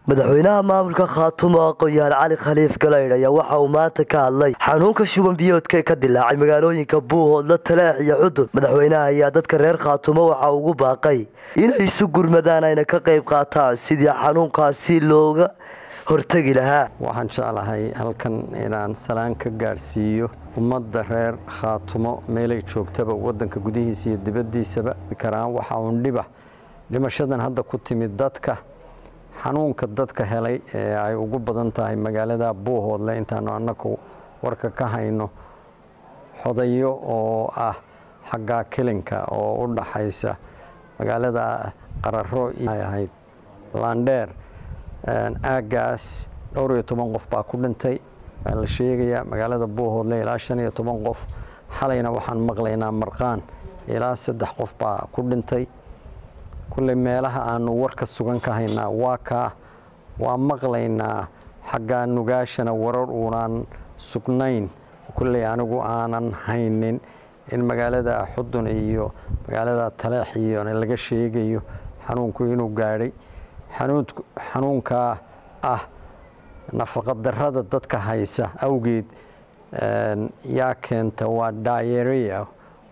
madaxweynaha maamulka khaatumo aqoon-yahan cali khaliif galaydh ayaa waxa uu maanta ka hadlay xanuunka shuban biyoodka ee ka dilaacay magaalooyinka buuhoodla taleex iyo xudun madaxweynaha ayaa dadka reer khaatumo waxa ugu baaqay inay isu gurmadaan ayna ka qayb qaataan sidii xanuunkaasi looga hortegi lahaa waxaan jeclahay halkan inaan salaan ka gaadhsiiyo ummadda reer khaatumo meelay joogtaba wadanka gudihiisa iyo dibaddiisaba karaan waxa uun dhiba dhimashadan hadda ku timid dadka xanuunka dadka helay ee ay ugu badan tahay magaalada buuhoodle intaanu annagu warka ka hayno xodayo oo ah xagga kelinka oo u dhaxaysa magaalada qararo ay ahayd laandheer aaggaas dhowr iyo toban qof baa ku dhintay waa la sheegayaa magaalada buuhoodle ilaa shan iyo toban qof xalayna waxaan maqlaynaa marqaan ilaa saddex qof baa ku dhintay kulley meelaha aanu warka sugan ka haynaa waa kaa waa maqlaynaa xaggaa nugaashana warar uunaan sugnayn kulley anigu aanan haynin in magaalada xudun iyo magaalada taleex iyo laga sheegayo xanuunku inuu gaadhay xanuunkaa ah nafaqadarrada dadka haysa awgeed yaa keenta waa daayereya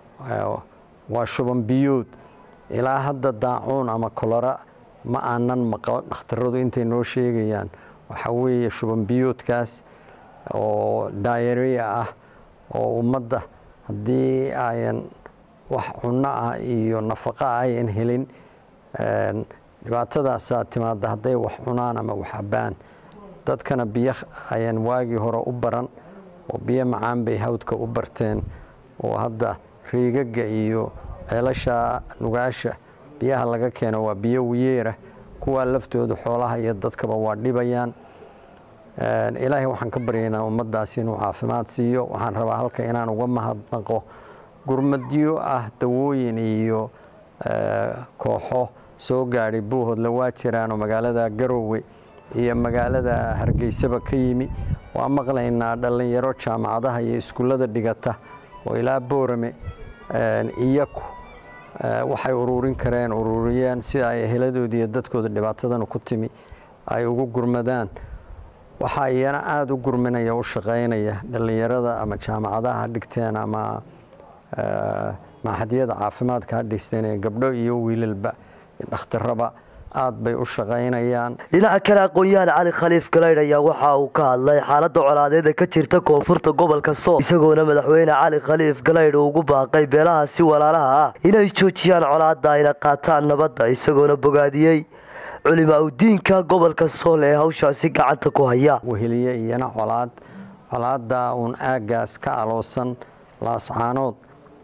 waa shuban biyood ilaa hadda daacuun ama kolora ma aanan maqlo dhakhtaradu intay noo sheegayaan waxaa weeye shuban biyoodkaas oo daayereya ah oo ummadda haddii ayan wax cunno ah iyo nafaqo ayan helin dhibaatadaasaa timaada hadday wax cunaan ama wax abaan dadkana biyo ayaan waagii hore u baran oo biyo macaan bay hawdka u barteen oo hadda riigagga iyo ceelasha nugaasha biyaha laga keeno waa biyo wiyeera kuwaa laftooda xoolaha iyo dadkaba waa dhibayaan ilaahay waxaan ka baryaynaa ummaddaas inuu caafimaad siiyo waxaan rabaa halka inaan uga mahadnaqo gurmadyo ah dawooyin iyo kooxo soo gaadhay buuhoodle waa jiraanoo magaalada garowe iyo magaalada hargeysaba ka yimi waa maqlaynaa dhallinyaro jaamacadaha iyo iskuullada dhigata oo ilaa boorame iyaku waxay uruurin kareen uruuriyeen sida ay heladoodii iyo dadkooda dhibaatadan ku timi ay ugu gurmadaan waxaa iyana aada u gurminaya u shaqaynaya dhallinyarada ama jaamacadaha ha dhigteen ama maaxadyada caafimaadka ha dhisteen ee gabdho iyo wiilalba dhakhtaraba aad bay u shaqaynayaan dhinaca kale aqoon-yahan cali khaliif galaydh ayaa waxa uu ka hadlay xaaladda colaadeeda ka jirta koonfurta gobolka sool isagoona madaxweyne cali khaliif galaydh uu ugu baaqay beelaha si walaalaha ah inay joojiyaan colaadda ayna qaataan nabadda isagoona bogaadiyey culimaa udiinka gobolka sool ee hawshaasi gacanta ku haya weheliye iyana colaad colaadda uun aaggaas ka aloosan laascaanood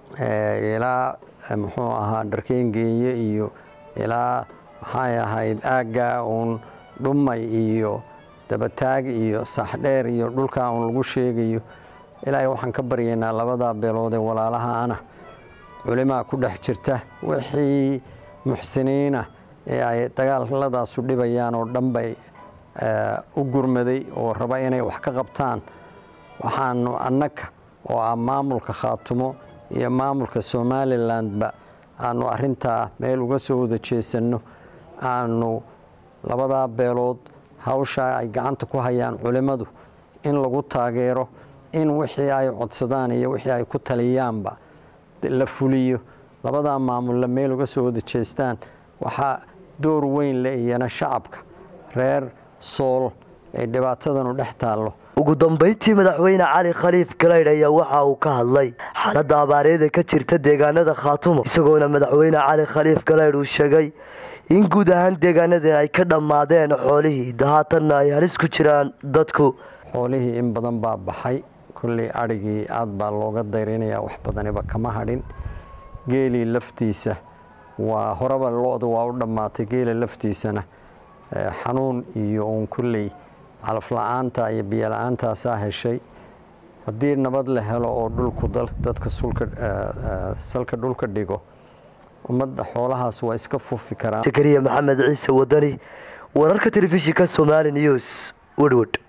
ilaa muxuu ahaa dharkeengeeye iyo ilaa maxay ahayd aaggaa uun dhumay iyo dabataag iyo saaxdheer iyo dhulkaa uun lagu sheegayo ilaahay waxaan ka baryaynaa labadaa beelood ee walaalahaana culimaa ku dhex jirta wixii muxsiniina ee ay dagaaladaasu dhibayaan oo dhan bay u gurmaday oo raba inay wax ka qabtaan waxaanu annaga oo ah maamulka khaatumo iyo maamulka somalilandba aanu arintaa meel uga soo wada jeesanno aanu labadaa beelood hawshaa ay gacanta ku hayaan culimmadu in lagu taageero in wixii ay codsadaan iyo wixii ay ku taliyaanba la fuliyo labadaa maamulla meel uga soo wada jeestaan waxaa door weyn le iyana shacabka reer sool ee dhibaatadanu dhex taallo ugu dambayntii madaxweyne cali khaliif galaydh ayaa waxa uu ka hadlay xaaladda abaareeda ka jirta deegaanada khaatumo isagoona madaxweyne cali khaliif galaydh uu sheegay in guud ahaan deegaanadan ay ka dhammaadeen xoolihii haatanna ay halis ku jiraan dadku xoolihii in badan baa baxay kulley adhigii aad baa looga dayrinayaa wax badaniba kama hadhin geelii laftiisa waa horeba lo-du waa u dhammaatay geela laftiisana xanuun iyo uun kulley calafla-aanta iyo biyola-aantaasaa heshay haddii nabad la helo oo dhulku dadka salka dhulka dhigo ummadda xoolahaas waa iska fufi karaan sakariya maxamed ciise wadani wararka telefishinka somali news wedwed